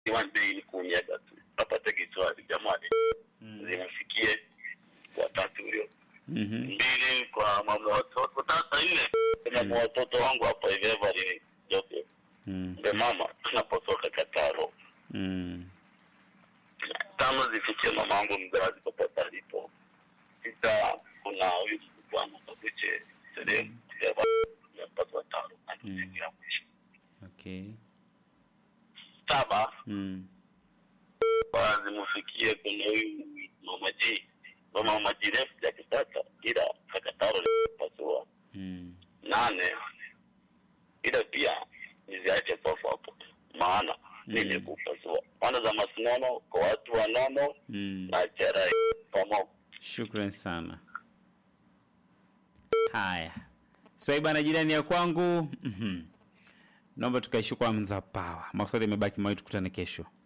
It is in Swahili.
one day ni kuumiaga tu apate kiswali jamani zimfikie watatu huyo Mhm. mbili kwa mama watoto sasa nne kwa mama watoto wangu hapa hivi Everly Joseph Mm. mbe mama tunapotoka Kataro Mm. tano zifikie mama wangu mzazi popote alipo sita kuna huyu mkubwa wangu Kabuche sehemu yapatwa tano anafikia mwisho Okay. saba Mm. zimufikie kuna huyu mama G mama mama G refu ya kisasa ila Kataro pasua Mm. nane ila pia niziache sofa hapo maana nimekupasua maana za masinono kwa watu wanono Mm. na cherai pamoja Shukran sana. Haya, swaiba na jirani ya kwangu. Mhm. Naomba tukaishu kwa mza pawa. Maswali yamebaki mawili, tukutane kesho.